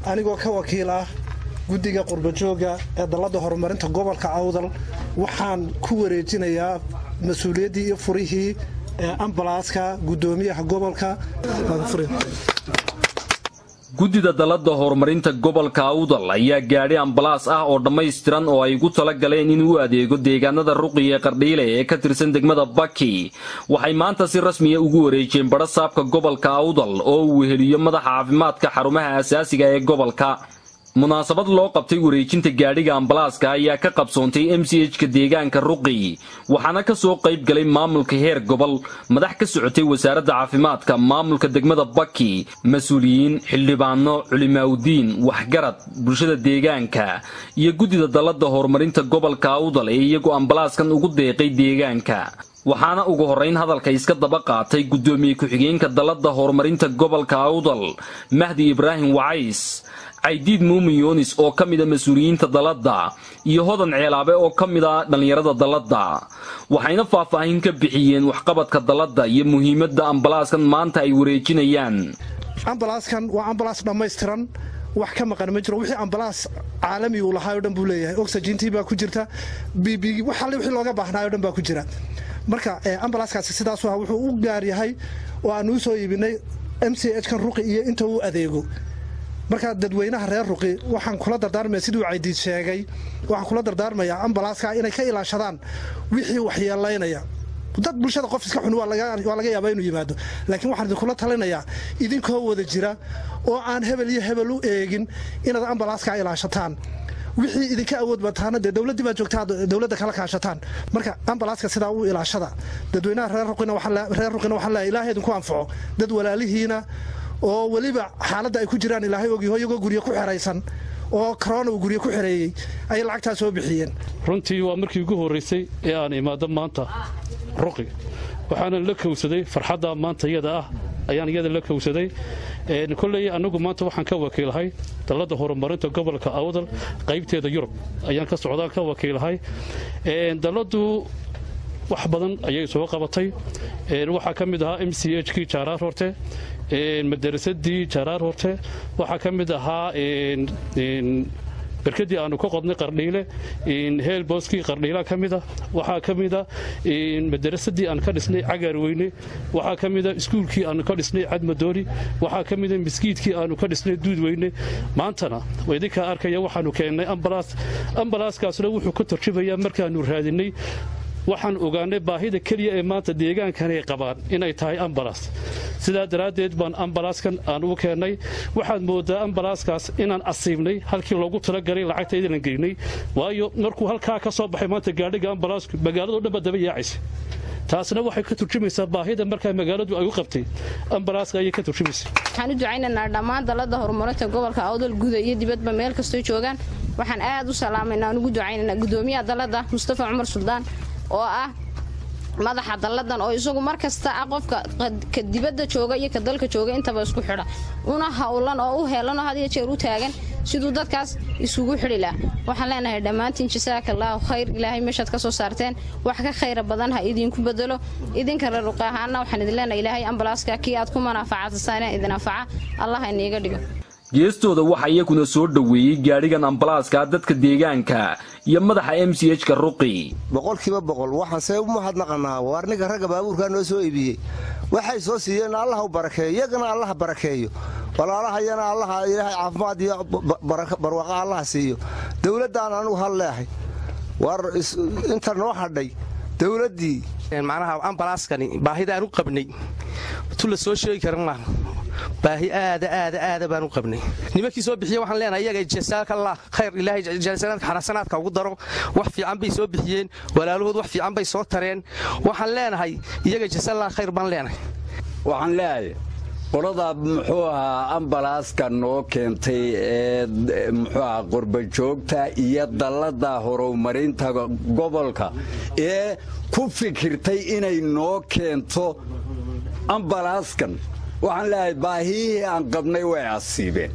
anigoo ka wakiil ah guddiga qurbajooga ee dalladda horumarinta gobolka awdal waxaan ku wareejinayaa mas-uuliyaddii iyo furihii ee ambalaaska guddoomiyaha gobolka guddida dalladda horumarinta gobolka awdal ayaa gaadhi ambalaas ah oo dhammaystiran oo ay ugu tala galeen inuu u adeego deegaanada ruqi ee qardhiile ee ka tirsan degmada baki waxay maanta si rasmiya ugu wareejiyeen badha saabka gobolka awdal oo uu weheliyo madaxa caafimaadka xarumaha asaasiga ee gobolka munaasabad loo qabtay wareejinta gaadhiga ambalaaska ayaa ka qabsoontay m c h-ka deegaanka ruqi waxaana ka soo qayb galay maamulka heer gobol madax ka socotay wasaaradda caafimaadka maamulka degmada baki mas-uuliyiin xildhibaano culimaawdiin waxgarad bulshada deegaanka iyo guddida dalladda horumarinta gobolka awdal ee iyagu ambalaaskan ugu deeqay deegaanka waxaana ugu horrayn hadalka iska daba qaatay guddoomiye ku-xigeenka dalladda horumarinta gobolka awdal mahdi ibraahim wacays caydiid muumin yoonis oo ka mida mas-uuliyiinta dalladda iyo hodan ceelaabe oo ka mid a dhallinyarada dalladda waxayna faahfaahin ka bixiyeen waxqabadka dalladda iyo muhiimadda ambalaaskan maanta ay wareejinayaan ambalaaskan waa ambalaas dhammaystiran wax ka maqan ma jiro wixii ambalaas caalami uu lahaa o dhan buu leeyahay oxygentii baa ku jirta bb wax alle wixii looga baahnaayo o dhan baa ku jira marka ambalaaskaasi sidaasu ah wuxuu u gaar yahay oo aan uu soo iibinay m c h kan ruqi iyo inta uu adeego markaa dadweynaha reer ruqi waxaan kula dardaarmaya siduu caydiid sheegay waxaan kula dardaarmayaa ambalaaska inay ka ilaashadaan wixii waxyeelaynaya dad bulshada qof iska xun waa laga yaabaa inuu yimaado laakiin waxaan idinkula talinayaa idinkoo wada jira oo aan hebel iyo hebel u eegin inaad ambalaaska ilaashataan wixii idinka awood bataana dee dowladdii baa joogtaa dowladda kala kaashataan marka ambalaaska sidaa u ilaashada dadweynaha reer ruqina waxaan leeyahay ilaahay idinku anfaco dad walaalihiina oo weliba xaaladda ay ku jiraan ilaahay ogyaho iyagoo guryo ku xeraysan oo korona uu guryo ku xereeyey ayay lacagtaa soo bixiyeen runtii waa markii ugu horraysay ee aan imaado maanta ruqi waxaana la kowsaday farxadda maanta iyada ah ayaan iyada la kowsaday kolley annagu maanta waxaan ka wakiilahay dalladda horumarinta gobolka awdal qaybteeda yurub ayaan ka socdaan ka wakiilahay dalladdu wax badan ayay soo qabatay waxaa ka mid ahaa m c h kii jaaraar horte madarasadii jaaraar horte waxaa ka mid ahaa berkadii aanu ka qodnay qardhiile heelbooskii qardhiila ka mida waxaa ka mida madarasadii aan ka dhisnay cagaar weyne waxaa ka mida iskuulkii aanu ka dhisnay cadmadooni waxaa ka mida miskiidkii aanu ka dhisnay duudweyne maantana idinkaa arkaya waxaanu keennay ambalaas ambalaaskaasna wuxuu ka tarjumayaa markaanu raadinay waxaan ogaanay baahida keliya ee maanta deegaankanay qabaan inay tahay ambalaas sidaa daraaddeed baan ambalaaskan aan u keennay waxaad moodaa ambalaaskaas inaan asiibnay halkii loogu talagalay lacagta idinan geynay waayo markuu halkaa ka soo baxay maanta gaadhiga ambalaasku magaalado dhan baa daba yaacaysa taasna waxay ka turjumaysaa baahida markaa magaaladu ay u qabtay ambalaaska ayay ka turjumaysa waxaan u ducaynaynaa dhammaan dalladda horumarinta gobolka awdal guda iyo dibadba meel kastoo joogaan waxaan aad u salaamaynaa aan ugu ducaynaynaa gudoomiyaha dalladda mustafa cumar suldaan oo ah madaxa dalladan oo isagu mar kasta ah qofka ka dibadda jooga iyo ka dalka jooga intaba isku xidha una howlan oo u heelan oo had iyo jeer u taagan siduu dadkaas isugu xidhi laha waxaan leenahay dhammaantiin jasaaka allaahu khayr ilaahay meeshaad ka soo saarteen wax ka khayra badan ha idinku bedelo idinka reeruqa ahaana waxaan idin leenahay ilaahay ambalaaska kii aad ku manaafacadsasaan idin anfaca allah iniiga dhigo geestooda waxaa iyakuna soo dhoweeyey gaadhigan ambalaaska dadka deegaanka iyo madaxa m c h ka ruqi boqolkiiba boqol waxaan see u mahadnaqanaa waar ninka ragga baabuurkaa noo soo iibiyey waxay soo siiyeen allah u barakeeyo iyagana allaha barakeeyo walaalahayana allaha ilaahay caafimaad iyo barwaaqo allaha siiyo dowladdaan anugu hal leehay waar inta noo hadhay dowladdii macnaha ambalaaskani baahidaan u qabnay tu la soo sheegi karan laha baahi aada aada aada baan u qabnay nimankii soo bixiye waxaan leenahay iyaga jasaakallah khayr ilaahay jalsanaadka xarasanaadka ugu daro wax fiican bay soo bixiyeen walaalahood wax fiican bay soo tareen waxaan leenahay iyaga jasaallah khayr baan leenahay waxaan leeyahay qolada muxuu ahaa ambalaaska noo keentay ee muxuu ahaa qurbajoogta iyo dallada horumarinta gobolka ee ku fikirtay inay noo keento ambalaaskan waxaan leeyahay baahiyihii aan qabnay way asiibeen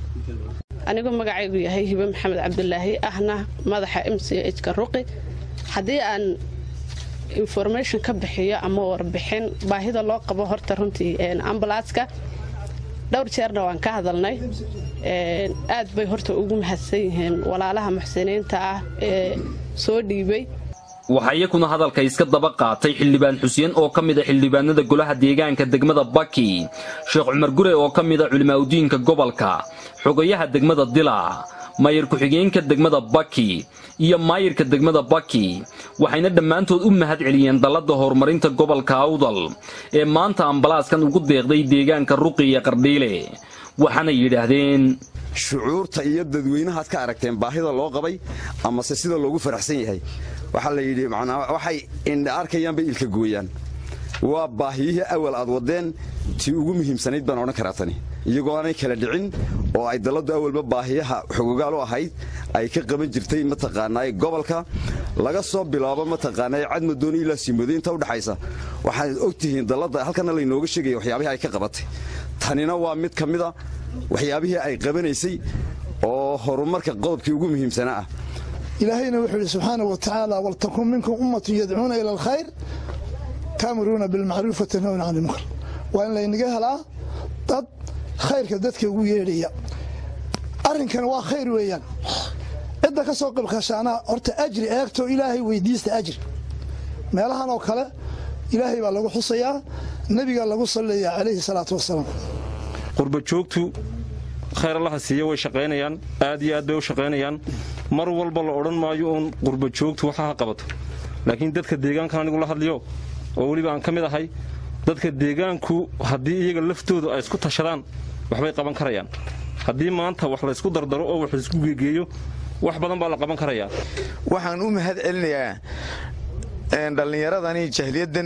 anigoo magacaygu yahay hibe maxamed cabdulaahi ahna madaxa m c h ka ruqi haddii aan information ka bixiyo ama warbixin baahida loo qabo horta runtii ambalaaska dhowr jeerna waan ka hadalnay aad bay horta ugu mahadsan yihiin walaalaha muxsiniinta ah ee soo dhiibay waxaa iyakuna hadalka iska daba qaatay xildhibaan xuseen oo ka mid a xildhibaanada golaha deegaanka degmada baki sheekh cumar gure oo ka mid a culimaaudiinka gobolka xogayaha degmada dila maayir ku-xigeenka degmada baki iyo maayirka degmada baki waxayna dhammaantood u mahad celiyeen dalladda horumarinta gobolka awdal ee maanta ambalaaskan ugu deeqday deegaanka ruqi iyo qardhiile waxaana yidhaahdeen shucuurta iyo dadweynahaad ka aragteen baahida loo qabay amase sida loogu faraxsan yahay waxaa la yidhi macnaa waxay indha arkayaan bay ilka gooyaan waa baahiyihii awal aad waddeen tii ugu muhiimsanayd baan odhan karaa tani iyagoo aanay kala dhicin oo ay dalladdu awalba baahiyaha xogogaal u ahayd ay ka qaban jirtay mataqaanaa gobolka laga soo bilaabo mataqaanaa cadmadooni ilaa siimoodo inta udhaxaysa waxaad og tihiin dalladda halkana laynooga sheegaya waxyaabihii ay ka qabatay tanina waa mid ka mida waxyaabihii ay qabanaysay oo horumarka qodobkii ugu muhiimsanaa ah ilaahayna wuxuu yidhi subxaana wa tacaala waltakun minkum ummatun yadcuuna ila alkhayr taamuruuna bilmacruuf watanhawna can ilmunkar waa in laynaga helaa dad khayrka dadka ugu yeedhaya arrinkana waa khayr weeyaan cidda ka soo qibkashaana horta ajri eegto ilaahay weydiista ajri meelahan oo kale ilaahay baa lagu xusayaa nebigaa lagu salliyaa calayhi salaatu wasalaam qurbajoogtu khayr allaha siiya way shaqaynayaan aad iyo aad bay u shaqaynayaan mar walba la odhan maayo uun qurbajoogtu waxa ha qabato laakiin dadka deegaankan anigu la hadliyo oo weliba aan ka mid ahay dadka deegaanku haddii iyaga laftoodu ay isku tashadaan waxbay qaban karayaan haddii maanta wax laysku dardaro oo wax laysku geegeeyo wax badan baa la qaban karayaa waxaan u mahad celinayaa dhallinyaradani jahliyadan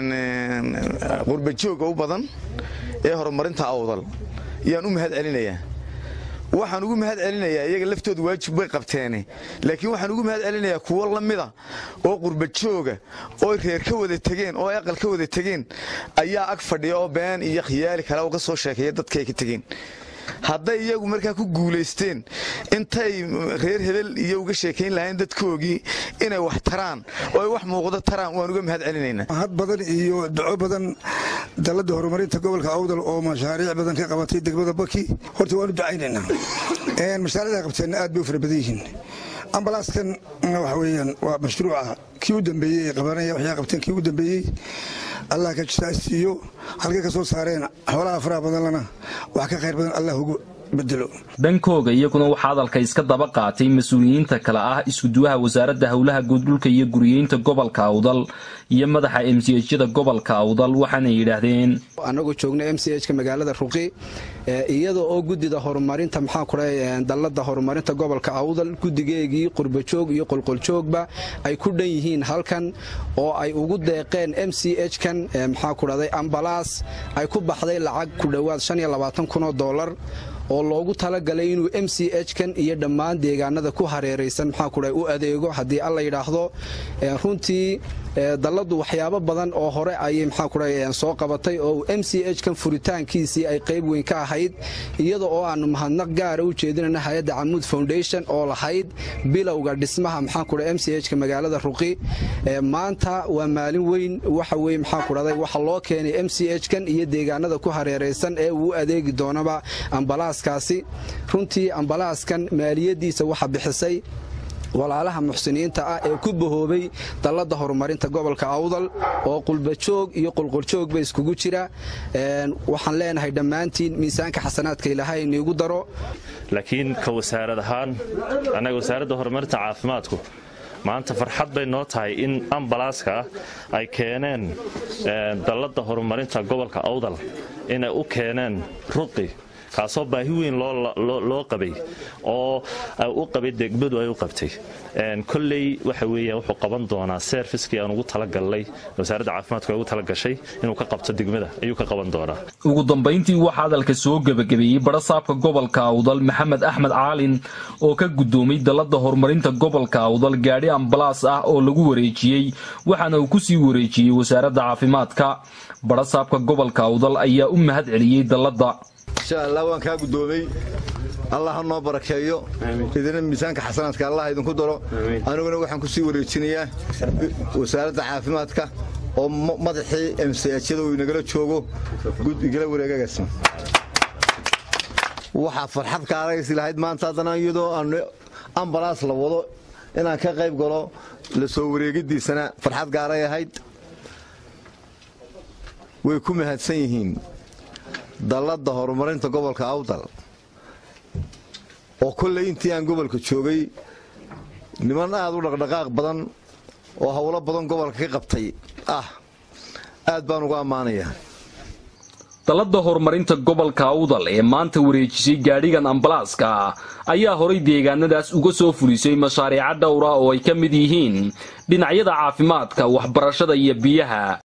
qurbajooga u badan ee horumarinta awdal yaan u mahad celinayaa waxaan ugu mahad celinayaa iyaga laftooda waajib bay qabteene laakiin waxaan ugu mahad celinayaa kuwo la mida oo qurbajooga oo reer ka wada tegeen oo aqal ka wada tegeen ayaa ag fadhiya oo been iyo khiyaali kale uga soo sheekeeya dadka ay ka tegeen hadday iyagu markaa ku guulaysteen intay reer hebel iyo uga sheekayn lahayn dadkoogii inay wax taraan oo ay wax muuqdo taraan waan uga mahad celinaynaa had badan iyo duco badan dalladda horumarinta gobolka awdal oo mashaariic badan ka qabatay degmada baki horta waanu ducaynaynaa mashaariicda qabteenna aad bay u fara badan yihiin ambalaaskan waxa weeyaan waa mashruuca kii u dambeeyey ay qabanaya waxyaa qabteen kii u dambeeyey allah ka jitaastiiyo halkay ka soo saareen xoolaha faraha badanlana wax ka khayr badan allah ugu bedelo dhankooga iyaguna waxaa hadalka iska daba qaatay mas-uuliyiinta kale ah iskuduwaha wasaaradda howlaha guuddhulka iyo guriyeynta gobolka awdal iyo madaxa m c hjyada gobolka awdal waxaana yidhaahdeen annagoo joogna m c h ka magaalada ruqi iyada oo guddida horumarinta maxaa kudhahay dalladda horumarinta gobolka awdal guddigeegii qurbajoog iyo qolqoljoogba ay ku dhan yihiin halkan oo ay ugu deeqeen m c h kan maxaa ku dhahday ambalaas ay ku baxday lacag ku dhowaad kunoo dolar oo loogu talagalay inuu m c h kan iyo dhammaan deegaanada ku hareeraysan maxaa kudhahay u adeego haddii alla yidhaahdo runtii dalladdu waxyaabo badan oo hore ayay maxaa kudhahay soo qabatay oo m c h kan furitaankiisii ay qayb weyn ka ahayd iyada oo aanu mahadnaq gaara u jeedinayna hay-adda camuud foundation oo lahayd bilowga dhismaha maxaa kudhahay m c h ka magaalada ruqi maanta waa maalin weyn waxa weye maxaa kudhahday waxa loo keenay m c h kan iyo deegaanada ku hareeraysan ee uu adeegi doonaba ambalaaskaasi runtii ambalaaskan maaliyadiisa waxa bixisay walaalaha muxsiniinta ah ee ku bahoobay dalladda horumarinta gobolka awdal oo qulbajoog iyo qulquljoogba iskugu jira waxaan leenahay dhammaantiin miisaanka xasanaadka ilaahay iniigu daro laakiin ka wasaarad ahaan annaga wasaaradda horumarinta caafimaadku maanta farxad bay noo tahay in ambalaaska ay keeneen dalladda horumarinta gobolka awdal inay u keeneen ruqi kaasoo baahi weyn loo qabay oo u qabay degmadu ay u qabtay kolley waxa weeyaan wuxuu qaban doonaa serviskii aan ugu talagalnay wasaaradda caafimaadku ay ugu talagashay inuu ka qabto degmada ayuu ka qaban doonaa ugu dambayntii waxaa hadalka soo gebagabeeyey barasaabka gobolka awdal maxamed axmed caalin oo ka guddoomay dalladda horumarinta gobolka awdal gaadhi ambalaas ah oo lagu wareejiyey waxaana uu kusii wareejiyey wasaaradda caafimaadka barasaabka gobolka awdal ayaa u mahad celiyey dalladda insha allah waan kaa guddoomay allah ha noo barakeeyo idina miisaanka xasanaadka allah idinku daro aniguna waxaan ku sii wareejinayaa wasaaradda caafimaadka oo madaxii emsayajyada uu inagala joogo igala wareegagaas waxaa farxad kaaraysi lahayd maanta haddana iyadoo aan ambalaas la wado inaan ka qayb galo la soo wareegidiisana farxad gaaray ahayd way ku mahadsan yihiin dalladda horumarinta gobolka awdal oo kolley intii aan gobolka joogay niman aad u dhaqdhaqaaq badan oo howlo badan gobolka ka qabtay ah aad baan uga ammaanayaa dalladda horumarinta gobolka awdal ee maanta wareejisay gaadhigan ambalaaska ayaa horay deegaanadaas uga soo fulisay mashaariica dhowra oo ay ka mid yihiin dhinacyada caafimaadka waxbarashada iyo biyaha